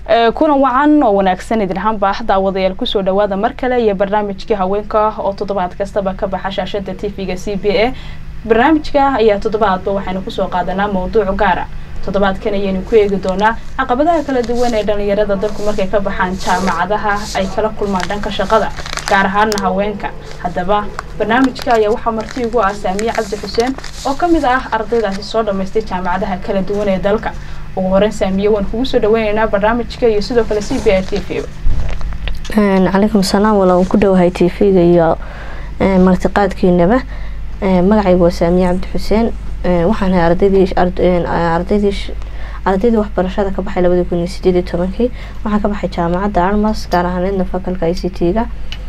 kulan wacan oo wanaagsan idin ahaanba daawadayaal kusoo dhawaada mar kale iyo barnaamijkii haweenka oo toddobaad kastaba ka baxa shaashada tv-ga c b a barnaamijka ayaa toddobaadba waxaynu kusoo qaadanaa mawduuc gaara toddobaadkan ayaynu ku eegi doonaa caqabadaha kala duwan ee dhalinyarada dalku markay ka baxaan jaamacadaha ay kala kulmaan dhanka shaqada gaar ahaana haweenka haddaba barnaamijka ayaa waxaa marti ugu ah saamiye cabdi xuseen oo ka mid ah ardaydaasi soo dhammaystay jaamacadaha kala duwan ee dalka ugu horeyn saamiye waan kugu soo dhaweyneynaa barnaamijka iyo sidoo kale c b r t v calaykum salaam wala ku dhowahay t v-ga iyo martiqaadkiinaba magacaygu waa saamiye cabdi xuseen waxaan ahay ardaydii ardaydii ardaydii waxbarashada ka baxay labadii kun iyo sideed iyo tobankii waxaan ka baxay jaamacadda armas gaar ahaaneedna fakalka i c t-ga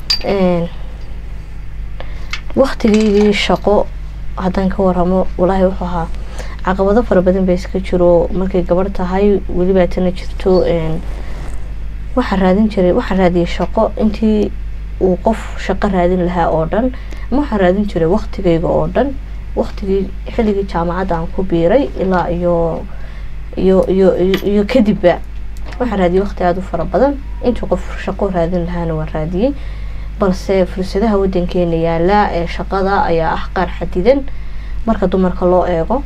waktigeygii shaqo haddaan ka waramo walaahi wuxuu ahaa caqabado fara badan ba iska jiro markay gabarh tahay weliba tana jirto waxaa raadin jiray waxaa raadiyay shaqo intii uu qof shaqo raadin lahaa oo dhan ama waxaa raadin jiray waktigeyga oo dhan waktigii xilligii jaamacadda aan ku biiray ilaa iyo iyo iyo iyo kadibba waxaa raadiyay waqti aada u fara badan intii qof shaqo raadin lahaana waan raadiyey balse fursadaha wadankeena yaala ee shaqada ayaa ah qaar xadidan marka dumarka loo eego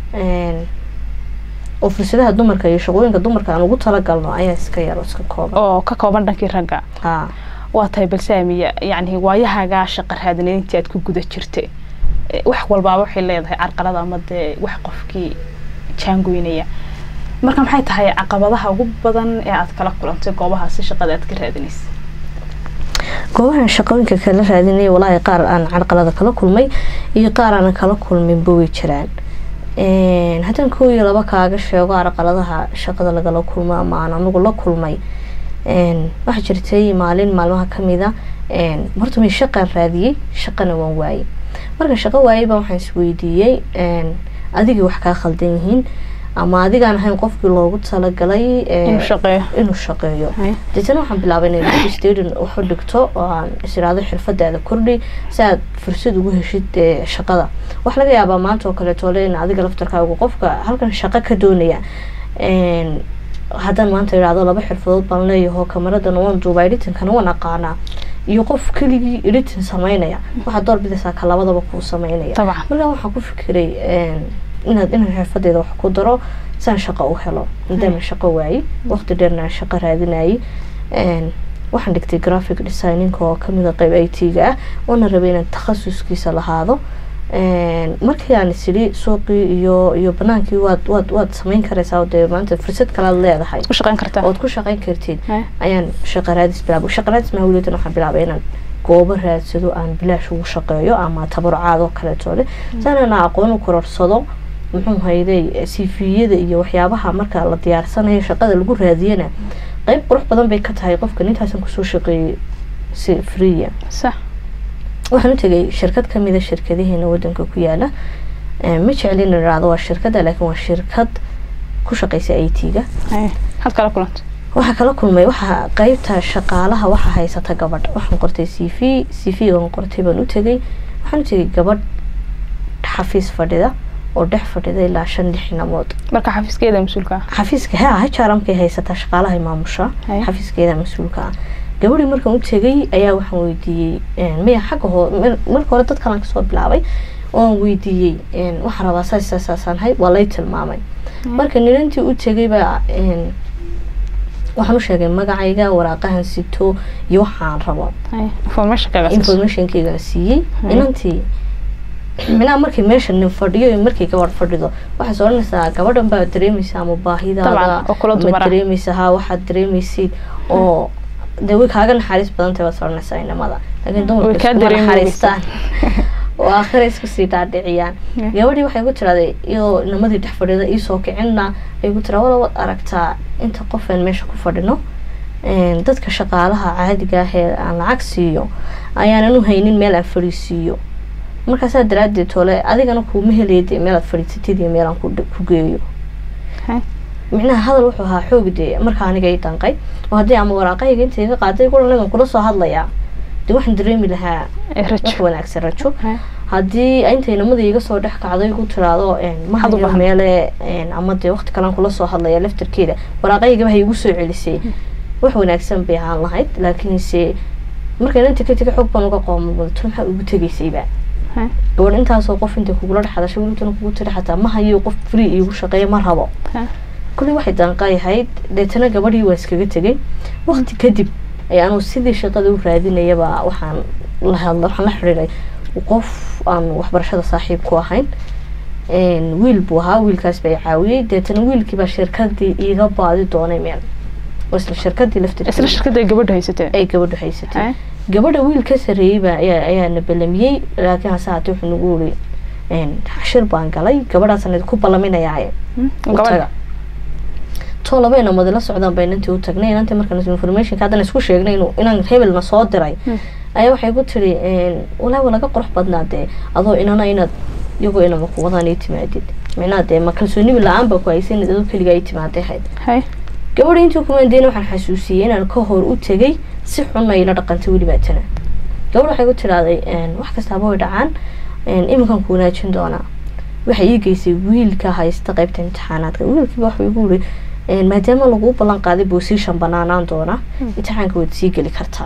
oo fursadaha dumarka iyo shaqooyinka dumarka aan ugu talagalno ayaa iska yar oo iska kooban oo ka kooban dhankii ragga ha waa tahay balsaamiya yacni waayahagaa shaqa raadineed intii aad ku guda jirtay wax walbaaba waxay leedahay carqalada ama dee wax qofkii jaangoynaya marka maxay tahay caqabadaha ugu badan ee aad kala kulantay goobahaasi shaqada aad ka raadinaysa goobahan shaqooyinka kala raadinaya walaahi qaar aan carqalada kala kulmay iyo qaar aanan kala kulminba way jiraan haddaan koo iyo laba kaaga sheego carqaladaha shaqada lagala kulmo ama aan anigu la kulmay waxaa jirtay maalin maalmaha kamida horta may shaqaan raadiyey shaqana waan waayey marka shaqo waayeyba waxaan isweydiiyey adigii wax kaa khaldan yihiin ama adigaan ahayn qofkii loogu talagalay inuu shaqeeyo deetana waxaan bilaabay inay stadion waxu dhigto oo aan isiraado xirfadaada kordhi si aad fursad ugu heshid shaqada wax laga yaabaa maanta oo kaleeto le in adiga laftarkaagu qofka halkan shaqo ka doonaya haddaan maanta idhaahdo laba xirfadood baan leeyaho kamaradan waan duuba edhitankana waan aqaanaa iyo qof keligii editin sameynaya waxaad door bidaysaa ka labadaba kuu sameynaya markaa waxaan ku fikiray inaad inaan xirfadeeda wax ku daro saan shaqo u helo maadaama shaqo waayey waqti dheerna aan shaqo raadinayay waxaan dhigtay graphic designinka oo kamida qeyb i t-ga ah oona rabay inaan takhasuskiisa lahaado markii aan isiri suuqii iyo iyo banaankii waad waad waad sameyn karaysaa dee maanta fursad kalaad leedahay ood ku shaqeyn kartid ayaan shaqa raadis bilaabay shaqa raadis mahawliyadan waxaan bilaabay inaan goobo raadsado aan bilaash ugu shaqeeyo ama tabarucaad oo kaleeto leh saanana aqoon u kororsado muxuu hayday sifiyada iyo waxyaabaha marka la diyaarsanayo shaqada lagu raadiyana qeyb qurux badan bay ka tahay qofka nintaasan kusoo shaqeeyey si freeya waxaan u tegay shirkad kamida shirkadaheena wadanka ku yaala ma jeclin idhaahdo waa shirkada laakiin waa shirkad ku shaqeysa i t-ga waxaa kala kulmay waxaa qeybta shaqaalaha waxaa haysata gabadh waxaan qortay c v c v aan qortay baan u tegay waxaan u tegay gabadh xafiis fadhida oo dhex fadhida ilaa shan lix inamood marka xafiiskeeda mas-uulka ah xafiiska ha hajaramkay haysataa shaqaalaha maamusha xafiiskeeda mas-uulka ah gabadhii markaan u tegay ayaa waxaan weydiiyey miya xagga hoo marka hore dad kalan kasoo bilaabay ooan weydiiyey waxaan rabaa saas saasaasaan hay waa lay tilmaamay marka nilantii u tegay baa waxaan u sheegay magacayga waraaqahan sito iyo waxaan rabo informationkeygan siiyey inantii minaa markay meesha nin fadhiyo iyo markay gabadh fadhido waxaad odhanaysaa gabadhan baa dareemaysa ama baahidaada ma dareemaysa ha waxaad dareemaysid oo dee way kaaga naxariis badantay baad odhanaysaa inamada laakiin dumarka iskuma naxariistaan oo aakhira isku sii dhaadhiciyaan gabadhii waxay ku tiraday iyadoo inamadii dhex fadhida iisoo kicinna ay ku tiraa wala waad aragtaa inta qof aan meesha ku fadhino dadka shaqaalaha caadiga ah ee aan lacag siiyo ayaanan u haynin meel aan fadhiisiiyo markaasaa daraadeed tole adigana kuuma helaya dee meelaad fadhiisatid iyo meelaan ku geeyo micnaha hadal wuxuu ahaa xoog dee markaa aniga i danqay oo haddii ama waraaqahayga inta iga qaaday kulan idan kula soo hadlayaa dee waxaan dareemi lahaa wax wanaagsan rajo haddii intay namadii iga soo dhex kacday ku tiraado mahayo meele ama dee waqti kalean kula soo hadlaya laftarkeeda waraaqaygaba hay igu soo celisay wax wanaagsan bay ahaan lahayd laakiinse markaan inta ka tegay xog baan uga qoomamulto maxaa ugu tegaysayba gabadh intaasoo qof intay kugula dhexadashay welitana kugu tiri xataa ma hayo qof free iigu shaqeeya ma rabo kulley waxay daanqayahayd deetana gabadhii waa iskaga tegay waqti kadib ayaa anuu sidii shaqada u raadinayaba waxaan la hadla waxaan la xidhiiray qof aan waxbarashada saaxiib ku ahayn wiil buu ahaa wiilkaas baa caawiyey deetana wiilkiibaa shirkadii iiga baadi doonay meel isla shirkadii isla shirkadda ay gabadha haysatee ay gabadhu haysatay gabadha wiil ka sareeyey baa ayaa ayaana balamiyey laakiin hase haatee wuxuu nagu uri shir baan galay gabadhaasna ku ballaminayaaye utaga too laba inamadi la socdaan baa inantii u tagnay inantii markaan informationka haddana isku sheegnay inuu inaan hebelna soo diray ayaa waxay ku tiri walaahi laga qurux badnaa dee adoo inana inaad iyagoo inama kuwadaan ii timaadid micnaha dee ma kalsoonibi la-aan baa ku haysa inaad adoo keligaa ii timaaday hayd gabadha intii kumaandeyna waxaan xasuusiyey inaan ka hor u tegay si xunna ila dhaqantay weliba tana gabadha waxay ku tirahday wax kastaaba way dhacaan iminkan ku wanaajin doonaa waxay ii geysay wiilka haysta qaybta imtixaanaadka wiilkiiba waxuu igu uri maadaama laguu ballan qaaday bosition banaanaan doona imtixaanka waad sii geli kartaa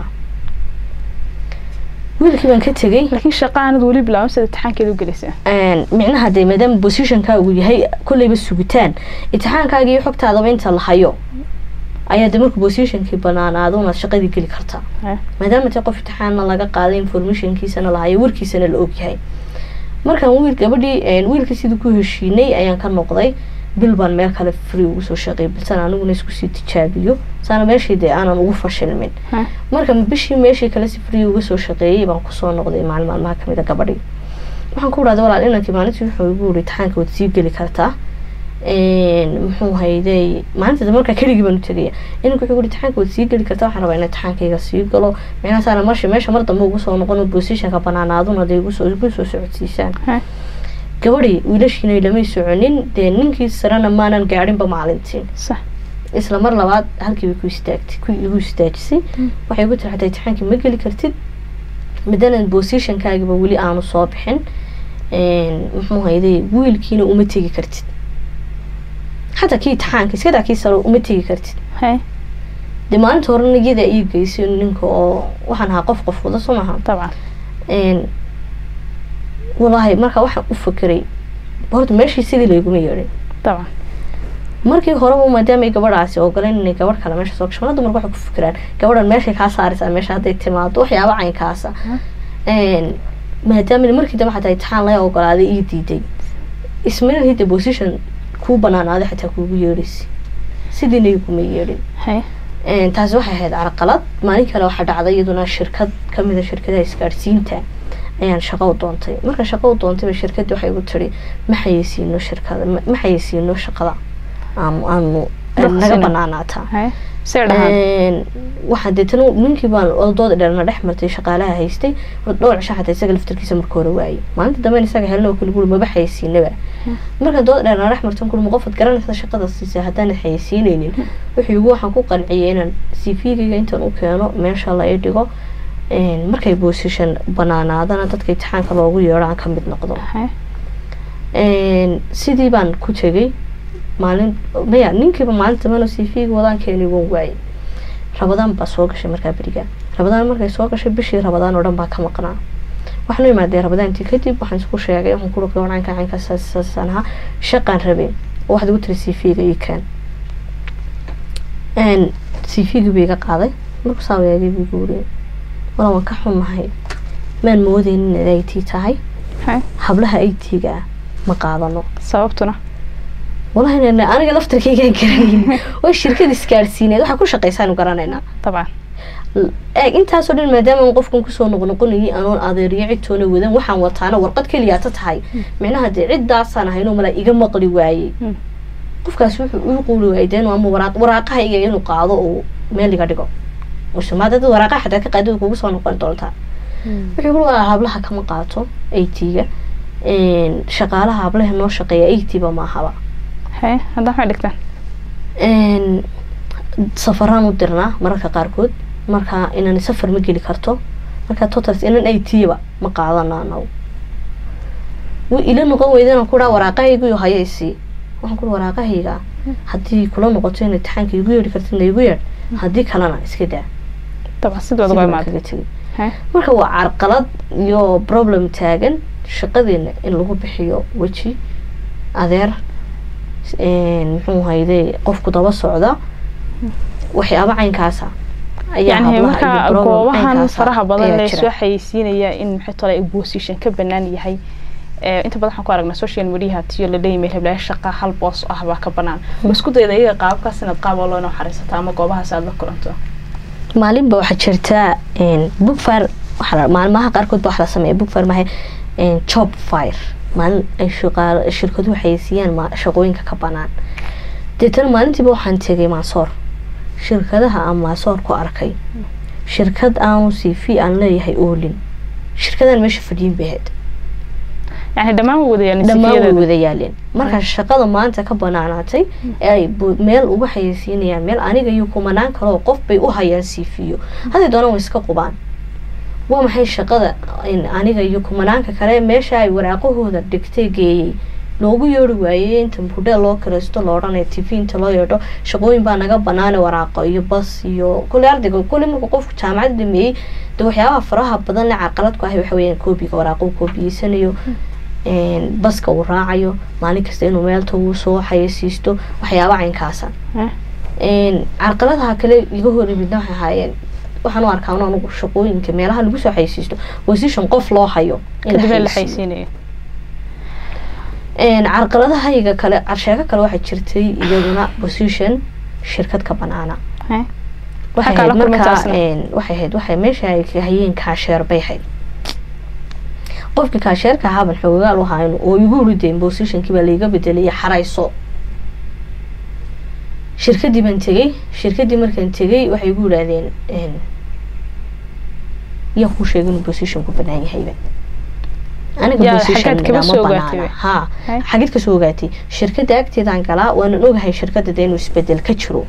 wiilkii baan ka tegay laakiin shaqa aanad weli bilaabin sida imtixaankeeda u gelaysaa micnaha dee maadaama bositionkaagu yahay kolleyba sugitaan imtixaankaaga iyo xogtaadaba inta la hayo ayaa de markuu bositionkii banaanaado unaad shaqadii geli kartaa maadaama te qof imtixaanna laga qaaday informationkiisana la hayo warkiisana la ogyahay markaan wiil gabadhii wiilkii sidii ku heshiinay ayaan ka noqday bil baan meel kale free ugu soo shaqeey bilsan aniguna isku sii tijaabiyo saana meeshii dee aanan ugu fashilmin marka bishii meeshii kale si free uga soo shaqeeyey baan kusoo noqday maalin maalmaha kamid a gabadhii waxaan ku dhahday walaal inankii maalintii wuxuu igu uri imtixaanka waad sii geli kartaa muxuu hayday maalinta markaa keligii baan u tegaya inanku wuxuu uri imtixaanka waad sii geli kartaa waxaan rabaa inaan imtixaankayga sii galo micnaha saana marsha meesha mar dambe ugu soo noqon positionka banaanaaduna dee igu soo igu soo socodsiisaan gabadhii wiilashiina lamay soconin dee ninkii sarena maanan gaadhinba maalintii isla mar labaad halkiiba ku istaagtay ku igu istaajisay waxay igu tiri xataa imtixaankii ma geli kartid madanan bositionkaagiba weli aanu soo bixin muxuu hayday wiilkiina uma tegi kartid xataa kii imtixaanka iskadaa kii saro uma tegi kartid dee maalinta horena iyada ii geysay ninka oo waxaan ahaa qof qof wada soo maha walaahi markaa waxaan u fakeray horta meeshii sidii layguma yeedhin طبعا markii horeba maadaamay gabadhaasi ogoleen inay gabadh kale meesha soo gasho mana dumarka waxay ku fikiraan gabadhan meeshay kaa saaraysaa meesha hadday timaado waxyaaba caynkaasa maadaama markii dambe xataa imtixaan laga ogolaaday ii diiday ismail hidda position kuu banaanaaday xataa kuugu yeedhaysa sidiina iguma yeedhin هاي taasi waxay ahayd carqalad maalin kale waxaa dhacday iyaduna shirkad kamida shirkadaha isgaadhsiinta ayaan shaqo u doontay marka shaqo u doontayba shirkadii waxay igu tiri ma xayeysiino shirkada ma ma xayeysiino shaqada aanu aanu Rukhsina. naga banaanaataa هاي سير دهان waxaa deetana ninkii baan odooda dheerna dhex martay shaqaalaha haystay horta dhowr cisho xataa isaga laftarkiisa marka hore waayey maalinta dambe isaga helna oo kale guri maba xayeysiinaba marka dooda dheerna dhex martan kulma qofad garanaysa shaqada siisa haddaan xayeysiinaynin wuxuu igu waxaan ku qanciyay inaan cv-gayga intaan u keeno meesha la ii dhigo markay position banaanaadana dadka imtixaanka loogu yeedho aan ka mid noqdo هاي sidii baan ku tegay maalin maya ninkiiba maalinta mano cv-ga wadaan keenay waan waayey rabadaan baa soo gashay markaa beriga rabadaan markay soo gashay bishii rabadaan oo dhan baa ka maqnaa waxaan u imaadee rabadaantii kadib waxaan isku sheegay waxaan ku ruqay wacanka caynka saasaan ahaa shaqaan rabay oo waxaad igu tiri cv-ga ii keen cv-ga buu iga qaaday markuu saa waagay buu igu wuriyay wala waan ka xumahay maan moodeynin inay it tahay هاي hablaha it-ga ah ma qaadano sababtuna walahi nana aniga laftarkaygaan garanayn waa shirkad isgaadhsiineed waxaa ku shaqaysaanu garanaynaa طبعا eeg intaasoo dhan maadaama aan qofkan kusoo noqnoqonayay anoon adeeriyo cidtoona wadan waxaan wataana warqad keliyaata tahay micnaha dee ciddaasaan ahaynoo mala iga maqli waayey Mm. qofkaas wuxuu ii quuli waayey deen ama waraaq waraaqaha iga inuu qaado oo meel iga dhigo usamaada dad waraaqaha xataa ka qaadada kugu soo noqon doontaa wuxuu ku waa hablaha kama qaato at-ga shaqaalaha hablaha noo shaqeeya at-ba maahaba هاي هذا waxay dhigtaan een safaraan u dirnaa mararka qaarkood marka inaan safar ma geli karto marka totals inaan ay tiiba ma qaadana anagu way ila noqon weydana kuraa waraaqahaygu haya isii waxaan kuri waraaqahayga haddii kula noqoto in imtixaanka igu yeedhi kartid na igu yeedh haddii kalena iska daa dabcan sidooda waa imaada kaga tegay marka waa carqalad iyo problem taagan shaqadeena in lagu bixiyo weji adeer muxuu hayde qofku daba socda waxyaaba caynkaasa yani marka goobahan faraha badan laysoo xayeysiinaya in maxay tole position ka banaan yahay inta badan waxaan ku aragnaa social mediaha tiyo la leeyahay heblaha shaqa hal boos ah baa ka banaan isku dayda iyaga qaabkaas inaad qaab oo loona xariisato ama goobahaas aad la kulanto maalinba waxaa jirtaa bookfire maalmaha qaarkood ba wax la sameeya bookfire mahay job fire maalin ay shirkaduhu xayeysiiyaan shaqooyinka ka banaan deetana maalintiiba waxaan tegay maasoor shirkadaha aan maasoor ku arkay shirkad aanu c v aan leeyahay oolin shirkadaan meesha fadhiyin bay ahayd yani dhammaan way wadayaaleen dhammaan way wada yaaleen marka shaqada maanta ka banaanaatay ee ay meel uga xayeysiinayaan meel aniga iyo kumanaan kaleo qof bay u hayaan siifiyo hadday doonaan way iska qubaan waa maxay shaqada aniga iyo kumanaanka kale meesha ay waraaqahooda dhigtay geeyey loogu yeeri waayey inta hudheel loo kiraysto la odhanaya t v inta loo yeedho shaqooyin baa naga banaana waraaqo iyo bas iyo kule ardayga kule marka qofku jaamacad dhameeyey de waxyaabaha faraha badan le caqalad ku ahay waxa weyaan koobiga waraaqo koobiyeysanayo baska uu raacayo maalin kasta inuu meel tagu soo xayeysiisto waxyaaba caynkaasa carqaladaha kale iga hor imidna waxay ahaayeen waxaan u arkaa anugu shaqooyinka meelaha lagu soo xayeysiisto position qof loo hayo carqaladahayga kale carsheeko kale waxaa jirtay iyaduna position shirkad ka banaana waxay ahayd markaa waxay ahayd waxay meesha ay hayeen kaasheer bay ahayd qofkii kaasheerka ahaaban xoogaal u hayn oo igu ridayn positionkii baa laiga bedelaya xarayso shirkadii baan tegey shirkadii markaan tegey waxay igu yidhaahdeen yaa kuu sheegay inuu positionku banaan yahayba aniga position ma banaana ha xagid kasoo ogaatay shirkada agteedaan galaa waanan ogahay shirkada de inuu isbedel ka jiro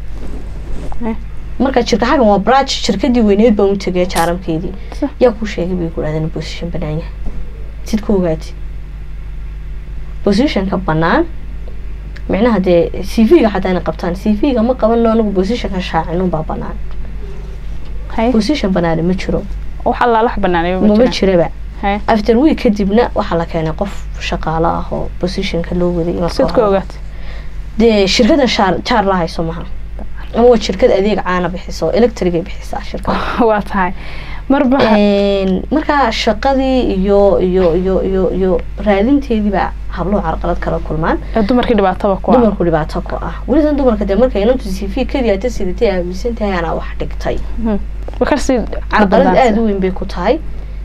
marka jirka xagan waa brach shirkadii weyneed baan u tegaya jaaramkeedii yaa kuu sheegay bay ku dhahdeen position banaan yahay sid ku ogaatay positionka banaan micnaha dee c v-ga xataa inay qabtaan c v-ga ma qabano anigu positionka shaacinun baa banaan position banaana ma jiro wax allaalax banaanay mama jiraba after week kadibna waxaa la keenay qof shaqaalo ah oo positionka loo waday sid ku ogaatay dee shirkada shaar jaar la hayso maha ama waa shirkad adeeg caana bixiso electrigay bixisaa shirkada waa tahay marba markaa shaqadii iyo iyo iyo iyo iyo raadinteediiba habluhu carqalad kala kulmaan dumarkii dhibaataba ku dumarku dhibaato ku ah welisan dumarka dee markay inantu c v keliyaata sidatay aaminsan tahay anaa wax dhigtay carqalad aada u weyn bay ku tahay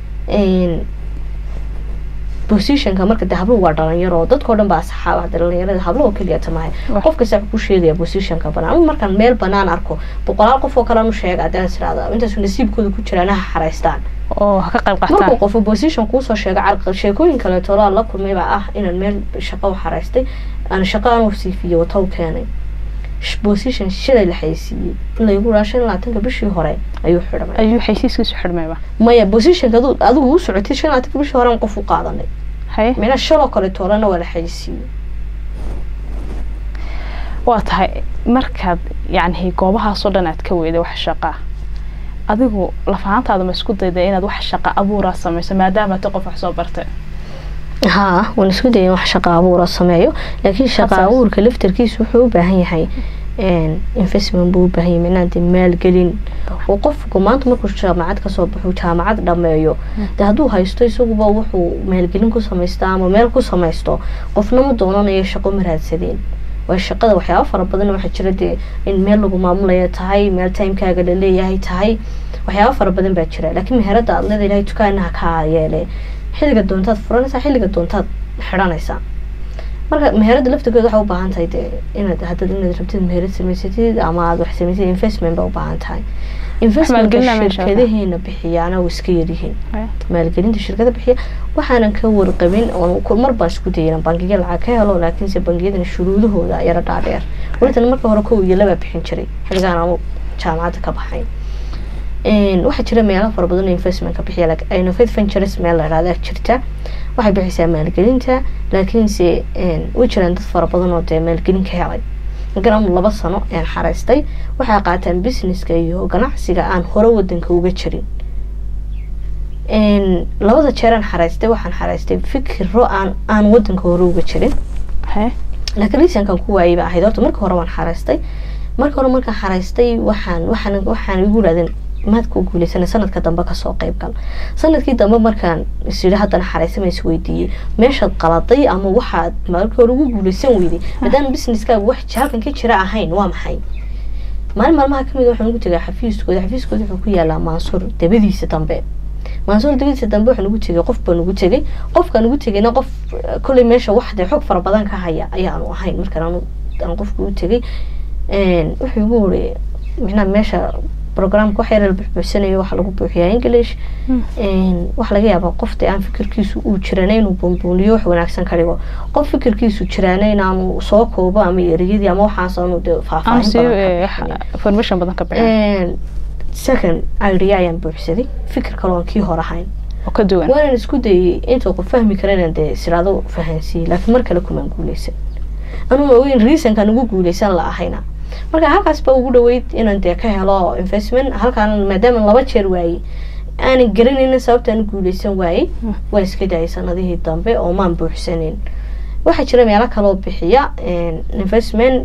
positionka marka de habluhu waa dhalinyaro dadkao dhan baa asxaaba dhalinyarada habluhu keliyata mahay qof kasta ku sheegaya positionka banaan ama markaan meel banaan arko boqolaal qof oo kalean u sheega hadaan israada intaasu nasiibkooda ku jiraan ha xaraystaan markuu qofu position kuusoo sheega carqal sheekooyin kaleeto laa la kulmay baa ah inaan meel shaqo u xaraystay aan shaqo aan u siifiyo wataw keenay position shalay la xaysiiyey in laygu raa shan labaatanka bishii hore ayuu xidhmay ayuu xaysiiskiisu xidhmayba maya positionka adigu u socotay shan labaatanka bishii hore qof u qaadanay mina shaloo kale toolana waa la xaysiiyey waa tahay markaad yani goobahaasoo dhan aad ka weyday wax shaqaa adigu lafahantaada ma isku dayda inaad wax shaqa abuuraa sameyso maadaama ta qof wax soo bartay haa waan isku daya in wax shaqa abuura sameeyo laakiin shaqa abuurka laftarkiisa wuxuu u baahan yahay investment buu u baahan yahay micnaha dee maalgelin oo qofku maanta markuu jaamacad kasoo baxo jaamacad dhameeyo dee hadduu haysto isaguba wuxuu maalgelin ku samaysta ama meel ku samaysto qofna ma doonanayo shaqo ma raadsadeen waa shaqada waxyaaba fara badan waxaa jira dee in meel lagu maamulaya tahay meel timekaaga la leeyahay tahay waxyaaba fara badan baa jira laakiin meherada aad leeda ilahay dukaanaha kaa yeele xilliga doontaad furanaysaa xilliga doontaad xidhanaysaa marka meherada laftirkeeda waxaa u baahan tahay dee inaad hadad inaad rabtid meherad samaysatid ama aad wax samaysatid investment baa u baahan tahay investmentka shirkadaheena bixiyaana way iska yaryihiin maalgelinta shirkada bixiya waxaanan ka warqabin mar baan isku dayay inaan bangiga lacag ka helo laakiinse bangiyadana shuruudahooda yara dhaadheer welitan marka hore kow iyo labaa bixin jiray xilligaan aanu jaamacadda ka baxayn waxaa jira meelo fara badan oo investmentka bixiya innovate ventures meel la idhahda jirta waxay bixisaa maalgelinta laakiinse way jiraan dad fara badan oo dee maalgelin ka helay markan anu laba sano aan xaraystay waxay qaataan businesska iyo ganacsiga aan hore wadanka uga jirin labada jeeraan xaraystay waxaan xaraystay fikiro aan aan wadanka hore uga jirin laakiin liisankan ku waayay ba ahayd horta marka hore waan xaraystay marka hore markaan xaraystay waxaan waxaan waxaan igu yidhahdeen maad ku guuleysana sanadka dambe kasoo qayb gal sanadkii dambe markaan isyidhi haddana xaraysama is weydiiyey meeshaad qaladay ama waxaad markii hore ugu guuleysan weyday maadaama businesskaaga wax halkan ka jira ahayn waa maxay maalin maalmaha kamid waxaan ugu tegay xafiiskooda xafiiskooda wuxuu ku yaalaa maansuur dabadiisa dambe maansuur dabadiisa dambe waxaan ugu tegay qof baan ugu tegay qofkaan ugu tegayna qof kolley meesha wax dee xog fara badan ka haya ayaanu ahayn markaan aan qofka u tegay wuxuu igu wuri micnaha meesha programka wax yar la buxbuuxsanayo waxa lagu buuxiyaa english waxa laga yaabaa qofta aan fikirkiisu uu jirana inuu buunbuuniyo wax wanaagsan ka dhigo qof fikirkiisu jirana inaanu soo koobo ama ereyadii ama waxaas aanu de faahfaahin badan ka bixin second idea ayaan buuxsaday fikir kale oon kii hor ahayn oo ka duwan waanan isku dayay intuu qof fahmi kara inaan dee siraado fahansiiyey laakiin mar kale kumaan guuleysan anugu ogeyn reasonkan ugu guuleysan la ahayna marka halkaas baa ugu dhaweyd inaan dee ka helo investment halkaan maadaama laba jeer waayey aanan garanaynin sababtaan guuleysan waayey waa iska daayay sanadihii dambe oo maan buuxsanin waxaa jira meelo kaloo bixiya investment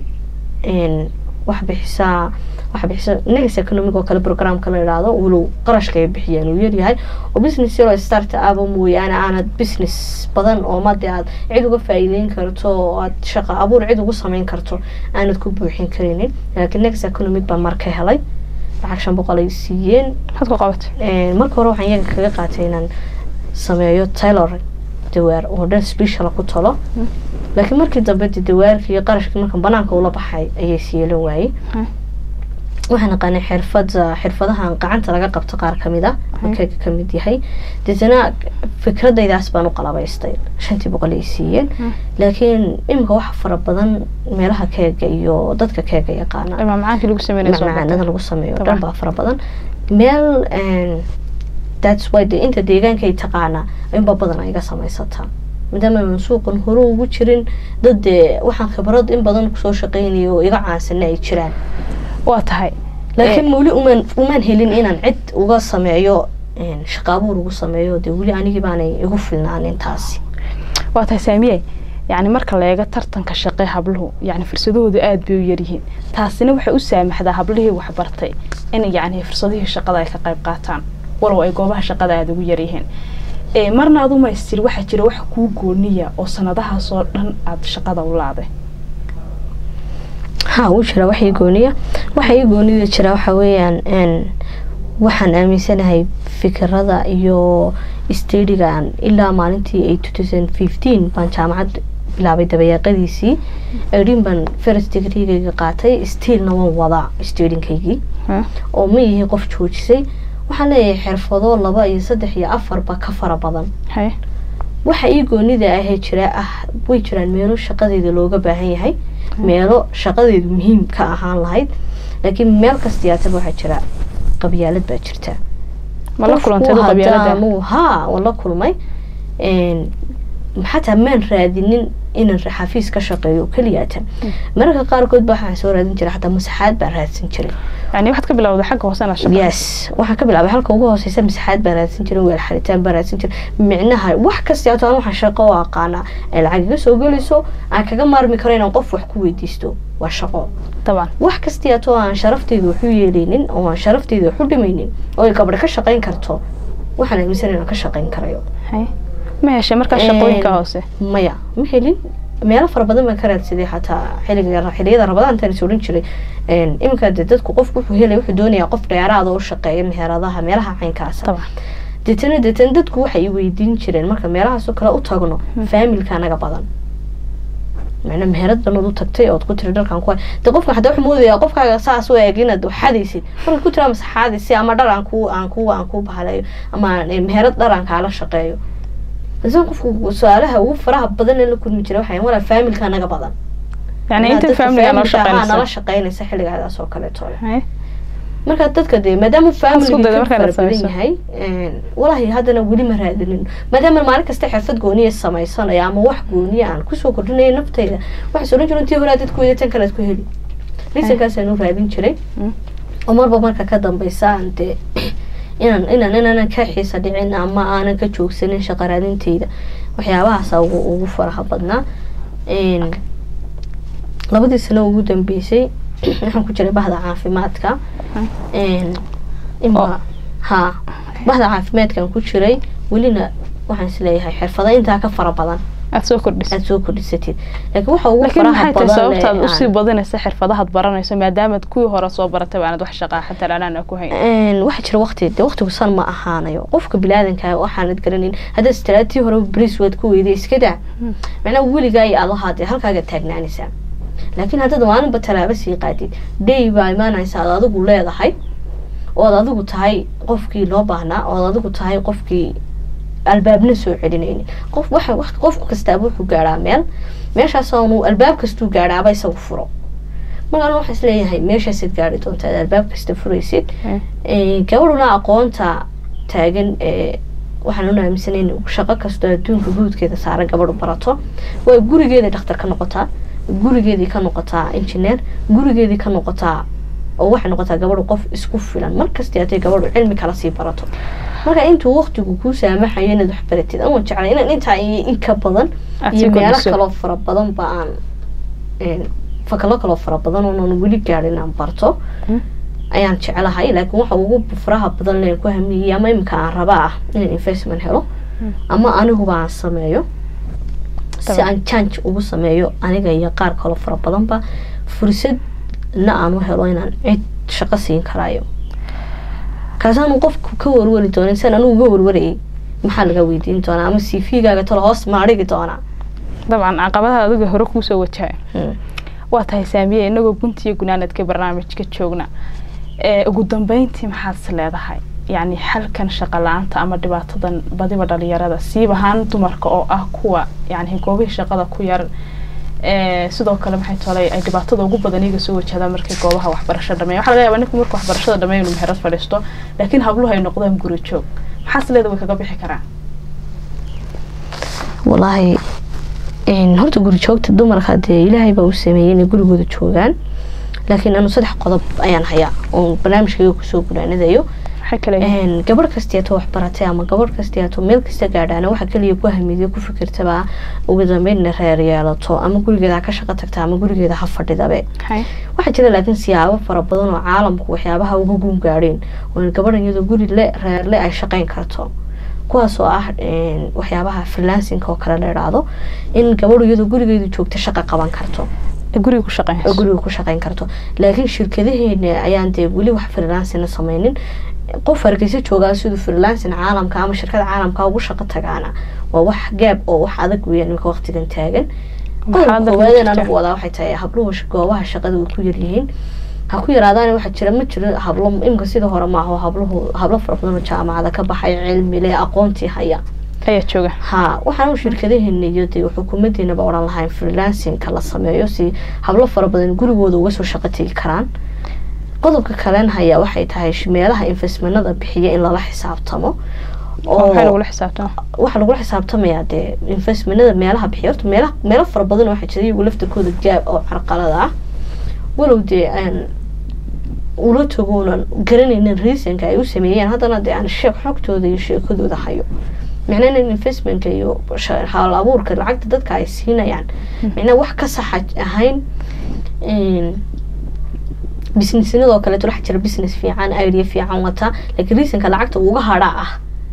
wax bixisaa waxa bixisa negas economic oo kale programka la idhaahdo walow qarashka ay bixiyaan uu yaryahay oo business yaroo start aba mooyaane aanad business badan oo made aad cid uga faa'iideyn karto oo aad shaqo abuur cid ugu sameyn karto aanad ku buuxin karinin laakiin negas economic baa marka helay lacag shan boqol ay siiyeen maxaad ku qabatay marka hore waxaan iyaga kaga qaatay inaan sameeyo taylor dawaar oo dhan special ku talo laakiin markii dambe de dawaarkii iyo qarashkii markan banaanka ula baxay ayay siiyelan waayey waxaan aqaanay xirfada xirfadahan gacanta laga qabto qaar kamid a keega kamid yahay deetana fikradaydaas baan u qalabaystay shantii boqol ay siiyeen laakiin iminka waxa fara badan meelaha keega iyo dadka keega yaqaana macmacaanka lagu macmacaanada lagu sameeyo dhan baa fara badan meel that's why de inta deegaanka ay taqaana inba badan ay iga samaysataa maadaama aan suuqan hore ugu jirin dad dee waxaan khibrad in badan kusoo shaqeynaya oo iga caansana ay jiraan waa tahay laakiin weli umaan umaan helin inaan cid uga sameeyo shaqaabuur ugu sameeyo dee weli anigii baanay igu filnaan intaasi waa tahay saamiye yacni marka la eego tartanka shaqee habluhu yacni fursadahoodu aada bay u yaryihiin taasina waxay u saamaxdaa hablihii waxbartay in yacni fursadihii shaqada ay ka qayb qaataan walow ay goobaha shaqada aada ugu yaryihiin marna adu maystir waxaa jira wax kuu gooniya oo sanadahaasoo dhan aada shaqada u laaday ha wuu jiraa wax ii gooniya waxa ii goonida jira waxa weeyaan waxaan aaminsanahay fikirada iyo stadigan ilaa maalintii ay two thousand fifteen baan jaamacad bilaabay dabayaaqadiisii edin baan first degreegayga qaatay stiilna waan wadaa stadinkaygii oo ma yihi qof joojisay waxaan leeyahay xirfado laba iyo saddex iyo afarba ka fara badan waxa ii goonida ahee jira ah way jiraan meelo shaqadeeda looga baahan yahay meelo shaqadeedu muhiim ka ahaan lahayd laakiin meel kastiyaataba waxaa jira qabyaalad baa jirta ha waan la kulmay xataa maan raadinin inaan xafiis ka shaqeeyo keliyaatan mararka qaarkood ba waxaan soo raadin jiray xataa masaxaad baan raadsan jiray yani waxaad ka bilowday xagga hoose inaad shaqo yes waxaan ka bilaabay halka ugu hooseysa masaxaad baan raadsan jiray weel xaritaan baan raadsan jiray micnaha wax kastiyaato aan waxaan shaqo u aqaanaa ay lacag iga soo gelayso aan kaga maarmi karo inaan qof wax ku weydiisto waa shaqo طبعا wax kastiyaato aan sharafteyda waxu yeeleynin oo aan sharafteyda waxu dhimaynin oo ay gabadha ka shaqeyn karto waxaan aaminsan inaan ka shaqeyn karayo ma heshay markaa shaqooyinka hoose maya ma helin meelo fara badan baan ka raadsaday xataa xiliga xiliyada rabadaantan is odhan jiray iminka de dadku qofku wuxuu helay wuxuu doonayaa qof dheeraada u shaqeeya meheradaha meelaha caynkaasa طبعا deetana deetana dadku waxay i weydiin jireen marka meelahaasoo kale u tagno faamilka anaga badan macna meherad banood u tagtay ood ku tiri dharkan ku de qofka hataa wuxuu moodayaa qofkaaga saas u eeg inaad waxadaysid markaad ku tiraa masaxaadisi ama dhar aan ku aan ku aan ku bahalayo ama meherad dhar aan kaala shaqeeyo insan qofku su-aalaha ugu faraha badan ee la kulmi jira waxay walaa faamilka anaga badan يعني انت Dadka فاملي انا faamilka ahaa nala شقينسا shaqeynaysa xilligaadaas oo kaleeto marka dadka dee maadaama family fara badan yahay walaahi haddana weli ma raadinin maadaama maalin kasta xirfad gooniya samaysanaya ama wax gooniya aan kusoo kordhinaya naftayda waxaas odhan jiro intii hore aad ku tan kalead ku heli reasonkaasaan u raadin jiray oo marba marka ka dambeysa aan dee inaan inaan inaanan ka xiisa dhicin ama aanan ka joogsanin shaqa raadinteyda waxyaabahaasa ugu ugu faraha badnaa labadii sano ugu dambeysay waxaan ku jiray bahda caafimaadka ima ha bahda caafimaadkaan ku jiray welina waxaan isleeyahay xirfada intaa ka fara badan aad soo kordhis aad soo kordhisatid laakiin waxa ugu laakiin faraha maxay tahay badan sababtaad ee usii aan- badinaysa xirfadahaad baranayso maadaamaad kuwii hore soo baratay aanad wax shaqaa xataa aanaan ku hayn een waxaa jira waqti de waqtigu san ma ahaanayo qofka bilaadanka waxaanad garanin haddaad istiraatii hore bris waad ku weyday iska daa macnaha weligaa iyo aad ahaadee halkaaga taagnaanaysaa laakiin haddaad maalinba tallaabo sii qaadid day baa imaanaysa aad adigu leedahay ood adigu tahay qofkii loo baahnaa ood adigu tahay qofkii albaabna soo celinaynin qof waxa wax qof kastaaba wuxuu gaadhaa meel meeshaas oonu albaab kastuu gaadhaaba isagu furo markaan waxaa isleeyahay meeshaasaad gaari doontaa aad albaab kasta furaysid Ee, gabadhuna aqoonta taagan ee waxaan u aaminsanay in shaqo kastoo adduunka guudkeeda saaran gabadhu barato way gurigeeda dhakhtar ka noqotaa gurigeedii ka noqotaa injineer gurigeedii ka noqotaa oo waxay noqotaa gabadhu qof isku filan markastii hadday gabadhu cilmi kala sii barato marka intuu waqtigu kuu saamaxayo inaad wax baratid ama jeclay inaan intaa iyo in ka badan Aad iyo sii meelo kordhiso. kaloo fara badan ba aan een, fakalo kaloo fara badan oonan weli gaadhin inaan barto Mm. ayaan jeclahay laakiin waxa ugu faraha badan leen ku hamiyey ama iminka aan rabaa ah inaan investment helo Mm. ama aniguba aan sameeyo si Taban. aan change ugu sameeyo aniga iyo qaar kaloo fara badanba fursadna aan u helo inaan cid shaqo siin karaayo kaasaanu qofku ka warwari doonin san anugu uga warwarayay maxaa laga weydiin doonaa ama cv-gaaga talo hoos ma dhigi doonaa dabcan caqabadaha adiga hore kuusoo wajahay Hmm. waa tahay saamiye inagoo guntiyo gunaanadka barnaamijka joogna ee ugu dambeyntii maxaad is leedahay yacni xalkan shaqa la-aanta ama dhibaatadan badiba dhalinyarada siib ahaan dumarka oo ah kuwa yani goobihii shaqada ku yar ee sidoo kale maxay tolay ay dhibaatada ugu badan iyaga soo wajahdaan markay goobaha waxbarasho dhameeya waxaa laga yaabaa ninku marka waxbarashada dhameeya inuu meherad fadhiisto laakiin habluhu ay noqdaan guri joog maxaa is leedahay way kaga bixi karaan walaahi een, horta guri joogta dumarka dee ilaahay baa u sameeyey inay gurigooda joogaan laakiin anu saddex qodob ayaan hayaa oo barnaamijkayga kusoo gunaanadayo maxay kale yihiin Een, gabadh kastiyato wax baratay ama gabadh kastiyato meel kasta gaadhaana waxa kaliya ku hamidiyo ku fikirtaba ugu dambeyn inay reer yeelato ama gurigeeda ha ka shaqo tagta ama gurigeeda ha fadhidabe maxay waxaa jira laakiin siyaabo fara badan oo caalamku waxyaabaha uga guun gaadheen oo in gabadhan iyadoo guri le reerle ay shaqayn karto kuwaas oo ah een, waxyaabaha freelancing oo kale la idhaahdo in gabadhu iyadoo gurigeedu joogta shaqo qaban karto ee guriga ku oo shaqeynayso guriga ku shaqayn karto laakiin shirkadaheena ayaan dee weli wax freelancina sameynin qof hargeysa joogaa siduu freelancing caalamka ama shirkada caalamka ugu shaqo tagaana waa wax gaab oo wax adag weeyaan iminka waqtigan taagan Maxaa qodobka dadka koowaadeen jirta? anigu wadaa waxay tahay habluhu sh- goobaha shaqada way ku yaryihiin ha ku yaraadaan waxaa jira ma jiro hablo imika sida hore maaha habluhu hablo fara badan oo jaamacada ka baxay cilmi leh aqoontii haya ayaa jooga ha waxaan shirkadaheena iyo dee xukuumadeenaba odhan lahayn freelancingka la sameeyo si hablo fara badan gurigooda uga soo shaqo tegi karaan qodobka kalen haya waxay tahay sh- meelaha investmentada bixiya in lala xisaabtamo oo maxay lagula xisaabtama waxaa lagula xisaabtamayaa dee investmentada meelaha bixiya horta meelaha meelo fara badan waxaa jira iyagu laftarkooda gaab oo carqalada ah walow dee aan ula tagoonan garanaynin reasonka ay u sameeyeen haddana dee aan sheeg xogtooda iyo sheekadooda hayo micnaha in investmentka iyo sha- haal abuurka lacagta dadka ay siinayaan micnaha wax ka saxa ahayn een, businessinadoo kaleeto waxaa jira business fiican idea fiican wata laakiin reasonka lacagta uga hadhaa ah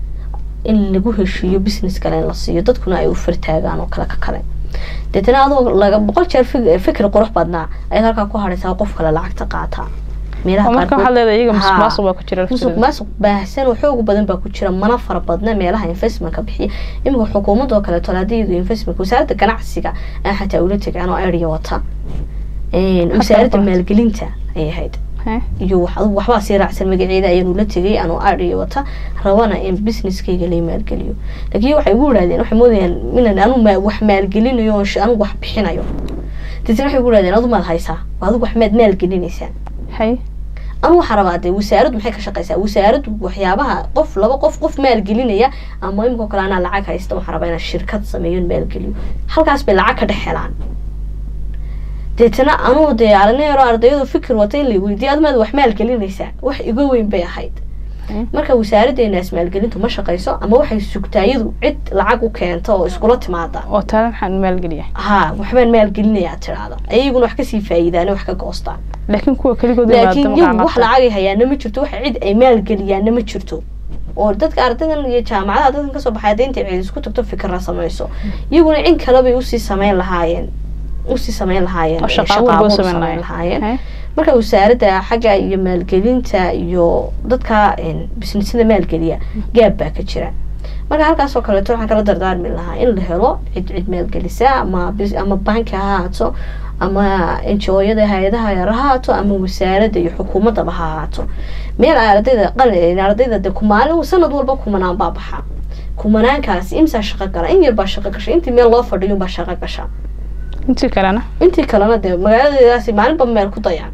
in lagu heshiiyo business kale in la siiyo dadkuna ay u fartaagaan oo kale ka kale deetana adoo laga boqol jeer fik- fikir qurux badnaa ayaad halkaa ku hadhaysaa qof kale lacagta qaata meelaha oo marka qaarkood- waxaad leedahay iyaga Haa. musuqmaasuq baa ku jira musuq lafteeda. maasuq baahsan oo xoog badan baa ku jira mana fara badna meelaha investmentka bixiya iminka xukuumadoo kaleeto haddii iyadu investment wasaaradda ganacsiga aan xataa ula tegaan oo area wata Een, wasaaradda qorata. maalgelinta ayay ahayd Hee? iyo wax adigu waxbaa sii raacsan magaceeda ayaanu la tegay anoo area wata rabana in businesskayga lay maalgeliyo laakiin waxay igu yidhahdeen waxay moodayaan inaan anu ma- wax maalgelinayo oo sh- anigu wax bixinayo deetana waxay igu yidhahdeen adu maad haysaa adigu wax maad maalgelinaysaa Hay? ama waxaa rabaa dee wasaaraddu maxay ka shaqeysaa wasaaraddu waxyaabaha qof laba qof qof maalgelinaya ama imikoo kale anaa lacag haysta waxaa rabaa inaan shirkad sameeyo maalgeliyo halkaas bay lacag ka dhex helaan deetana anuu dee arinayaro ardayadu fikir wata in la weydiiyo admaad wax maalgelinaysaa wax iga weyn bay ahayd marka wasaaradeenaas maalgelintu ma shaqeyso ama waxay sugtaa iyadu cid lacag u keento oo iskula timaada oo taala maxaan maalgeliya ha waxbaan maalgelinayaa tiraada ayaguna wax kasii faa'iidaan wax ka goostaan laakiin kuwa keligood laakiin iyagu wax lacagay hayaana ma jirto wax cid ay maalgeliyaana ma jirto oo dadka ardaydan iyo jaamacadaha dadkan kasoo baxay hadda intay cid isku tagto fikra samayso iyaguna in kalebay usii sameyn lahaayeen usii sameyn lahaayeen shaqaabo sameyn lahaayeen marka wasaaradda xagga iyo maalgelinta iyo dadka bisnisada maalgeliya gaab baa ka jira marka halkaas oo kaleeto waxaan kala dardaarmi lahaa in la helo cid cid maalgelisa ama ama banki ha ahaato ama njooyada hay-adaha yar ha ahaato ama wasaaradda iyo xukuumaddaba ha ahaato meel ardayda qal ardayda de kumaalin sanad walba kumanaan baa baxa kumanaankaas imsaa shaqo gala in yar baa shaqo gasha intii meel loo fadhiyo baa shaqo gasha intii kalena intii kalena dee magaaladeedaasi maalinba meel ku dayaan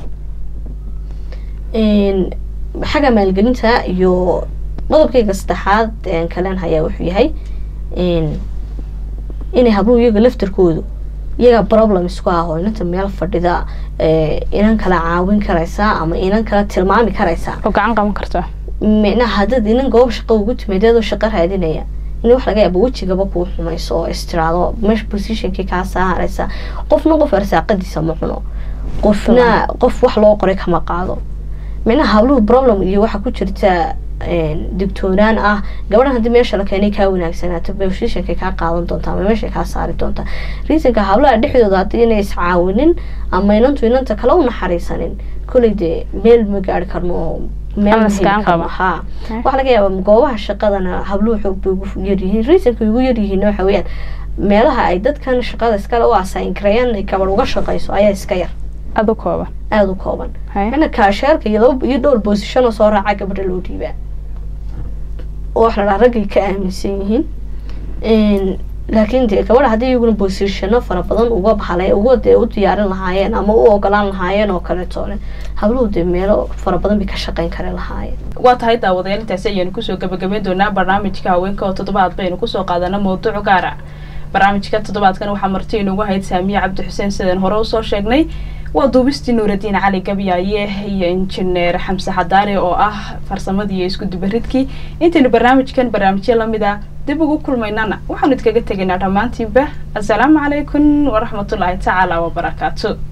xagga maalgelinta iyo qodobkayga saddexaad kalen hayaa wuxuu yahay inay habluhu iyaga laftarkoodu iyaga problem isku ah oo inanta meel fadhida inan kala caawin karaysaa ama inan kala tilmaami karaysaa oo gacan qaban karta micnaha haddaad inan goob shaqo ugu timid adoo shaqo raadinaya in wax laga yaaba wejigaba kuu xumayso oo istiraado meesha positionkii kaa saaraysa qofna qof arsaaqadiisa ma cuno qofna qof wax loo qoray kama qaado micnaha habluhu problem iyo waxaa ku jirta digtoonaan ah gabadhan haddii meesha la keenay kaa wanaagsanaato positionkay kaa qaadan doontaa ama meeshay kaa saari doontaa reasonka hablaha dhexdooda haddii inay iscaawinin ama inantu inanta kale u naxariisanin kolley dee meel ma gaari karno oo meel ha waxaa laga yaaba goobaha shaqadana habluhu xoog bay ugu yaryihiin reasonka ugu yaryihiin waxa weeyaan meelaha ay dadkan shaqada iskale u asayn karayaan ay gabadh uga shaqayso ayaa iska yar aada u kooban aada u kooban mana kaasheerka iyo laba iyo dhowr boosishon oo soo raaca gabadha loo dhiibaa oo wax la dhaha raggay ka aaminsan yihiin laakiin dee gabadha haddii iyaguna boosishano fara badan uga baxalay uga dee u diyaarin lahaayeen ama u ogolaan lahaayeen oo kaleetoole habluhu dee meelo fara badan bay ka shaqayn kari lahaayeen waa tahay daawadayaal intaasi ayaanu kusoo gabagabeyn doonaa barnaamijka haweenka oo toddobaad baynu kusoo qaadana mawduuc gaara barnaamijka toddobaadkan waxaa marti inugu hayd saamiye cabdi xuseen sidaan hore usoo sheegnay waa duubistii nuuradiin cali gabyaaye iyo injineer xamse xadaare oo ah farsamadii iyo isku dubaridkii intaynu barnaamijkan barnaamijyo lamid a dib ugu kulmaynana waxaanu idkaga tegaynaa dhammaantiinba assalaamu calaykum waraxmatullaahi tacaala wabarakaatu